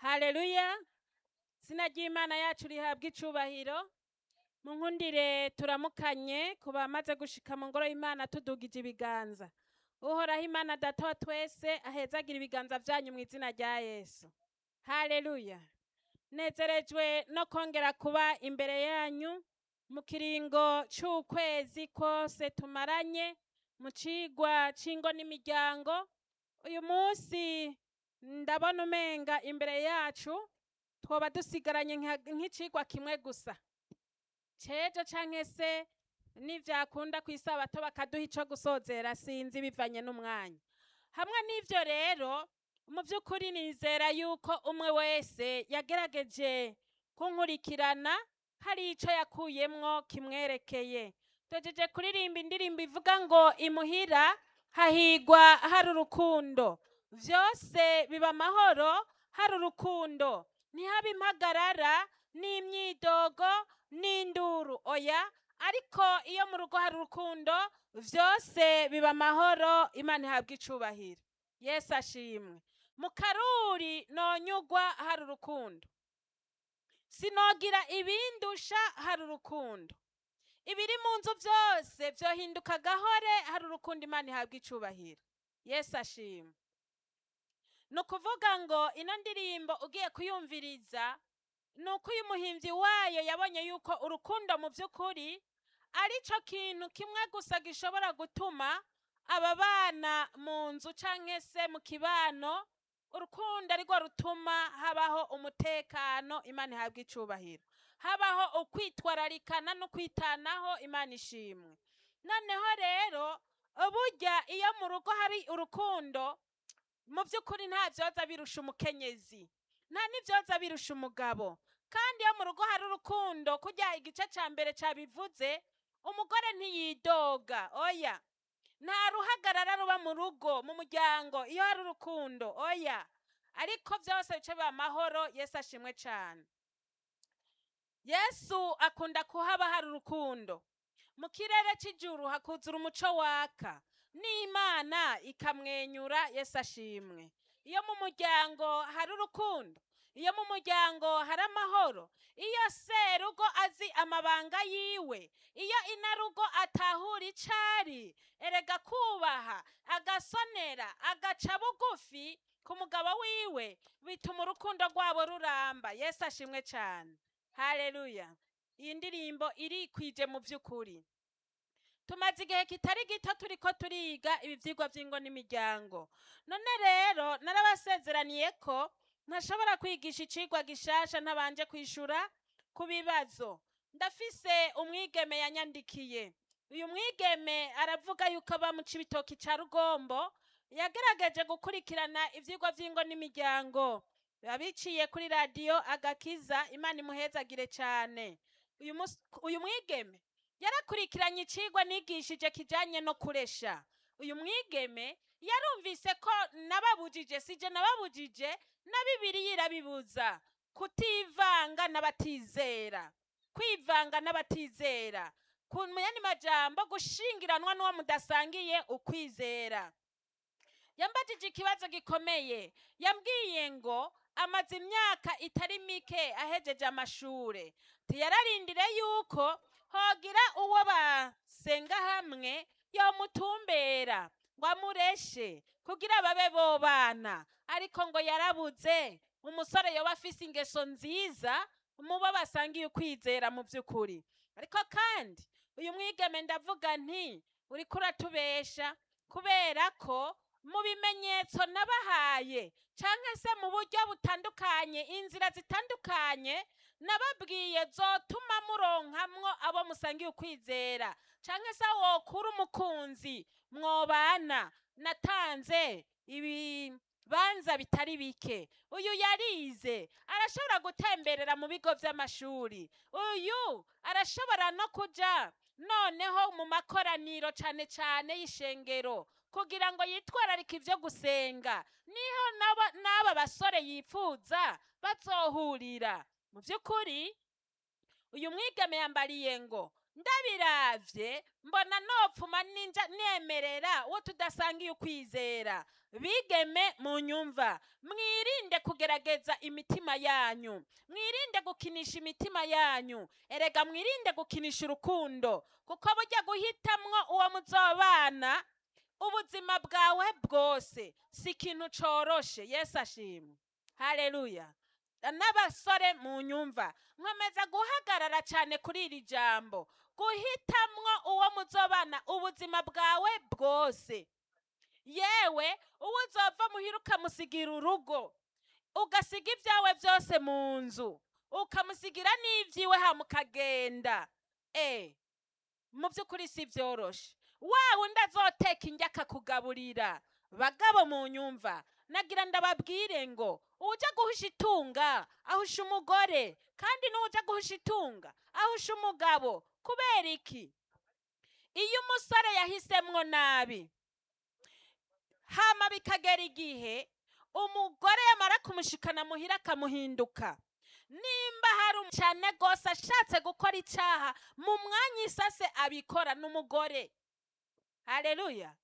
haleluya izina ry'imana yacu rihabwa icubahiro mu nkundire turamukanye ku bamaze gushika mu ngoro y'imana tudugije ibiganza uhoraho imana data wa twese ahezagira ibiganza vyanyu mu izina rya yesu haleluya nezerejwe no kongera kuba imbere yanyu mu kiringo c'ukwezi kose tumaranye mu cigwa c'ingo n'imiryango uyu munsi ndabona umenga imbere yacu twoba dusigaranye nka- nk'icigwa kimwe gusa cejo canke se nivyakunda kw'isabato bakaduha ico gusozera sinzi bivanye n'umwanya hamwe n'ivyo rero mu vy'ukuri nizera yuko umwe wese yagerageje kunkurikirana hari ico yakuyemwo kimwerekeye tugejeje kuririmba indirimbo ivuga ngo imuhira hahigwa hari urukundo vyose biba amahoro hari urukundo ntihaba impagarara n'imyidogo n'induru oya ariko iyo mu rugo hari urukundo vyose biba amahoro imana ihabwa icubahiro yesu ashimwe mu karuri nonyugwa hari urukundo sinogira ibindusha hari urukundo ibiri mu nzu vyose vyohinduka gahore hari urukundo imana ihabwa icubahiro yesu ashimwe ni ukuvuga ngo ino ndirimbo ugiye kuyumviriza ni uko uyu muhimbyi wayo yabonye yuko urukundo mu by'ukuri ari cyo kintu kimwe gusa gishobora gutuma aba bana mu nzu cyangwa se mu kibano urukundo arirwo rutuma habaho umutekano imana ihabwa icubahiro habaho ukwitwararikana no kwitanaho imana ishimwe noneho rero burya iyo mu rugo hari urukundo mu by'ukuri nta byoza birusha umukenyezi nta n'ibyoza birusha umugabo kandi iyo mu rugo hari urukundo kujya igice cya mbere cyabivuze umugore ntiyidoga oya nta ruhagarara ruba mu rugo mu muryango iyo hari urukundo oya ariko byose bice biba amahoro yesu ashimwe cyane yesu akunda kuhaba hari urukundo mu kirere cy'ijuru hakuzura umuco waka n'imana ikamwenyura yesu ashimwe iyo mu muryango hari urukundo iyo mu muryango hari amahoro iyo serugo azi amabanga yiwe iyo inarugo atahura icari erega kubaha agasonera agaca bugufi ku mugabo wiwe bituma urukundo rwabo ruramba yesu ashimwe cyane haleluya iyi ndirimbo irikwije mu by'ukuri tumaze igihe kitari gito turiko turiga ibi vyigwa vy'ingo n'imiryango none rero narabasezeraniye ko ntashobora kwigisha icigwa gishasha ntabanje kwishura ku bibazo ndafise umwigeme yanyandikiye uyu mwigeme aravuga yuko aba mu cibitoki ca rugombo yagerageje gukurikirana ivyigwa vy'ingo n'imiryango abiciye kuri radiyo agakiza imana imuhezagire cane uyu mus- uyu mwigeme yarakurikiranye icigwa nigishije kijanye no kuresha uyu mwigeme yarumvise ko nababujije sije nababujije na bibiliya irabibuza kutivanga n'abatizera kwivanga n'abatizera ku yandi majambo gushingiranwa n'uwo mudasangiye ukwizera yambajije ikibazo gikomeye yambwiye ngo amaze imyaka itari mike ahejeje amashure tiyararindire yuko hogira uwo basenga hamwe yomutumbera ngo amureshe kugira babe bobana ariko ngo yarabuze umusore yoba afise ingeso nziza mubo basangiye ukwizera mu by'ukuri ariko kandi uyu mwigeme ndavuga nti uriko uratubesha kubera ko mu bimenyetso nabahaye canke se mu buryo butandukanye inzira zitandukanye nababwiye zotuma muronkamwo abo musangiye ukwizera canke se wokura umukunzi mwobana natanze ibibanza bitari bike uyu yarize arashobora gutemberera mu bigo vy'amashuri uyu arashobora no kuja noneho mu makoraniro cane cane y'ishengero kugira ngo yitwararike ivyo gusenga niho n'aba- n'aba basore yipfuza bazohurira mu vy'ukuri uyu mwigeme yambariye ngo ndabiravye mbona nopfuma ninja nemerera uwo tudasangiye ukwizera bigeme mu nyumva mwirinde kugerageza imitima yanyu mwirinde gukinisha imitima yanyu erega mwirinde gukinisha urukundo kuko burya guhitamwo uwo muzobana ubuzima bwawe bwose si ikintu coroshe yesu ashimwe haleluya n'abasore mu nyumva nkomeza guhagarara cyane kuri iri jambo guhitamwo uwo muzobana ubuzima bwawe bwose yewe uwo uzova muhira ukamusigira urugo ugasiga ibyawe byose mu nzu ukamusigira n'ibyiwe hamukagenda e mu by'ukuri si byoroshe wa wundi azoteka indya akakugaburira bagabo mu nyumva nagira ndababwire ngo ujya guhisha itunga ahusha umugore kandi n'ujya guhisha itunga ahusha umugabo kubera iki iyo umusore yahisemwo nabi hama bikagera igihe umugore yamara kumushikana muhira akamuhinduka nimba hari um- cyane rwose ashatse gukora icyaha mu mwanya isase abikora n'umugore haleluya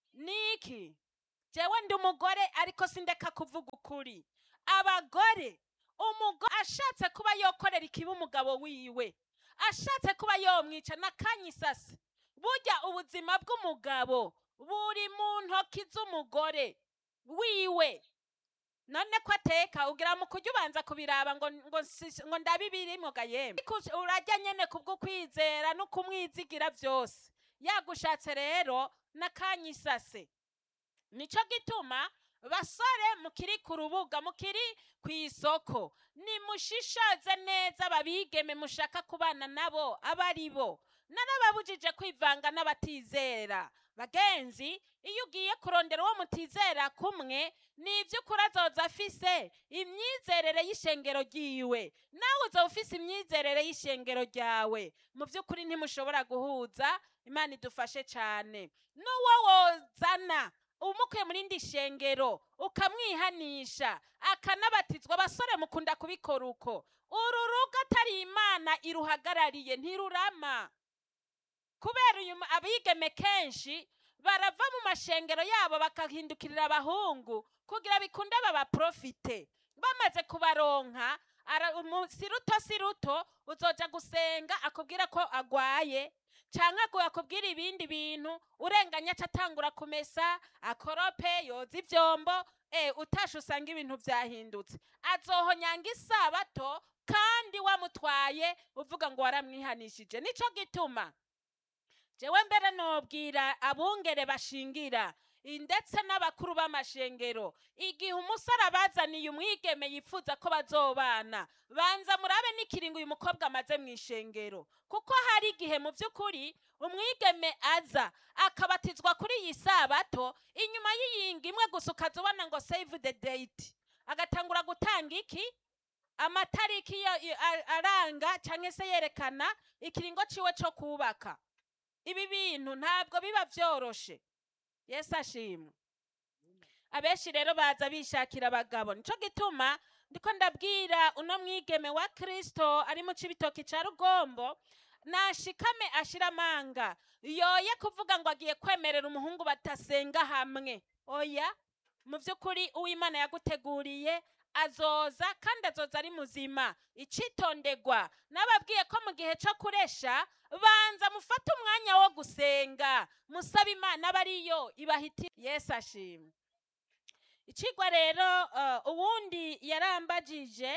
niki jewe ndi umugore ariko sindeka kuvuga ukuri abagore umugore ashatse kuba yokorera ikibi umugabo wiwe ashatse kuba yomwica n'akanya isase burya ubuzima bw'umugabo buri mu ntoki z'umugore wiwe none ko ateka ugira mu kujya ubanza kubiraba ngo ngo si- ngo ndabibirimwo ga yemwe Ariko urajya nyene kubwo kwizera no kumwizigira byose yagushatse rero n'akanya isase nico gituma basore mukiri ku rubuga mukiri ku isoko nimushishoze neza babigeme mushaka kubana nabo aba ari bo narababujije kwivanga n'abatizera bagenzi iyo ugiye kurondera uwo mutizera kumwe ni iby'ukuri azoza afise imyizerere y'ishengero ryiwe nawe uzoba ufise imyizerere y'ishengero ryawe mu by'ukuri ntimushobora guhuza imana idufashe cyane n'uwo wozana umukuye muri indi shengero ukamwihanisha akanabatizwa abasore mukunda kubikora uko uru rugo atari imana iruhagarariye ntirurama kubera uyu mu- abigeme kenshi barava mu mashengero yabo bakahindukirira abahungu kugira bikunde babaprofite bamaze kubaronka ara- umu- si ruto si ruto uzoja gusenga akubwira ko agwaye canke agu- akubwira ibindi bintu urenganya aca atangura kumesa akorope yoza ivyombo e utashe usanga ibintu vyahindutse azohonyanga isabato kandi wamutwaye uvuga ngo waramwihanishije nico gituma jewe mbere nobwira abungere bashingira i- ndetse n'abakuru b'amashengero igihe umusore abazaniye umwigeme yifuza ko bazobana banza murabe n'ikiringo uyu mukobwa amaze mu ishengero kuko hari igihe mu by'ukuri umwigeme aza akabatizwa kuri iyi sabato inyuma y'iyinga imwe gusa ukaza ubona ngo save the date agatangura gutanga iki amatariki yo- i- a- aranga cyangwa se yerekana ikiringo ciwe cyo kubaka ibi bintu ntabwo biba byoroshe yesu ashimwe abenshi rero baza bishakira abagabo nico gituma ndiko ndabwira uno mwigeme wa kristo ari mu cibitoki ca rugombo nashikame ashira amanga yoye kuvuga ngo agiye kwemerera umuhungu batasenga hamwe oya mu by'ukuri uwimana yaguteguriye azoza kandi azoza ari muzima icitondegwa nababwiye ko mu gihe cyo kuresha banza mufate umwanya wo gusenga musaba imana aba ariyo ibahitira yesu ashimwe ikigwa rero eh, uwundi yarambagije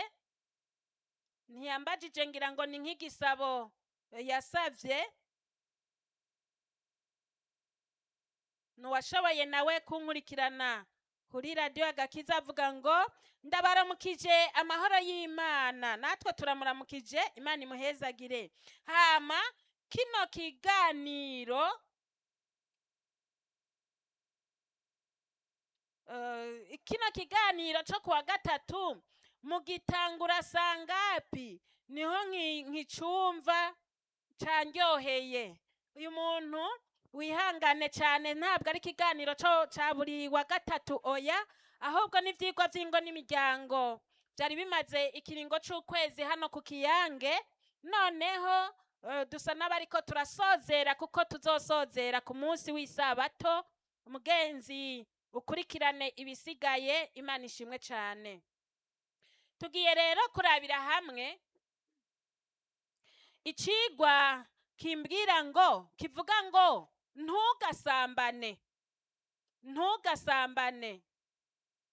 ntiyambagije ngira ngo ni nk'igisabo eh, yasavye nuwashoboye nawe kunkurikirana kuri radiyo agakiza avuga ngo ndabaramukije amahoro y'imana natwe turamuramukije imana imuhezagire hama kino kiganiro eh, kino kiganiro cyo kuwa gatatu mugitangura sangapi niho nki- nkicumva candyoheye uyu muntu wihangane cyane ntabwo ari ikiganiro cyo cya buri wa gatatu oya ahubwo n'ibyigwa by'ingo n'imiryango byari bimaze ikiringo cy'ukwezi hano ku kiyange noneho Eh, dusa n'abariko turasozera kuko tuzosozera ku munsi w'isabato umugenzi ukurikirane ibisigaye imana ishimwe cyane tugiye rero kurabira hamwe icigwa kimbwira ngo kivuga ngo ntugasambane ntugasambane